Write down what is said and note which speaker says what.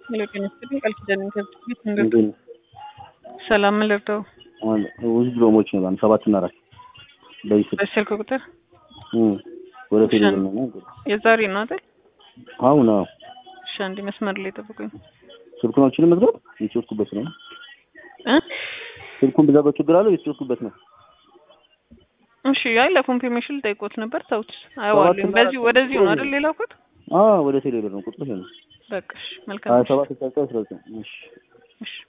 Speaker 1: ጤና ይስጥልኝ ቃል ኪዳን ከብት ቤት
Speaker 2: እንዴት
Speaker 1: እንደ
Speaker 2: ነው?
Speaker 1: ሰላም ምን ልርዳው?
Speaker 2: አሁን ውስጥ ሎሞች ነው ባን ሰባት እና አራት በይስል
Speaker 1: በስልክ ቁጥር
Speaker 2: ወደ
Speaker 1: እሺ።
Speaker 2: ቴሌብር ነው ነው
Speaker 1: የዛሬ ነው አይደል?
Speaker 2: አሁን አዎ
Speaker 1: እሺ አንዴ መስመር ላይ ጠብቁኝ
Speaker 2: ስልኩን አልችልም መዝጋት የተወስኩበት ነው
Speaker 1: እ
Speaker 2: ስልኩን ብዛጋው ችግር አለው የተወስኩበት ነው
Speaker 1: እሺ አይ ለኮንፊርሜሽን ልጠይቆት ነበር ተውት አየዋለሁ
Speaker 2: እና
Speaker 1: በዚህ
Speaker 2: አራት
Speaker 1: ወደዚሁ ነው
Speaker 2: ቁጥር
Speaker 1: አይደል ሌላኩት
Speaker 2: አዎ ወደ ቴሌብር ነው ቁጥሩ ይሄ ነው
Speaker 1: በቃ እሺ
Speaker 2: ሀያ
Speaker 1: መልካም
Speaker 2: ሰባት ስልሳ ዘጠኝ አስራ ዘጠኝ እሺ
Speaker 1: እሺ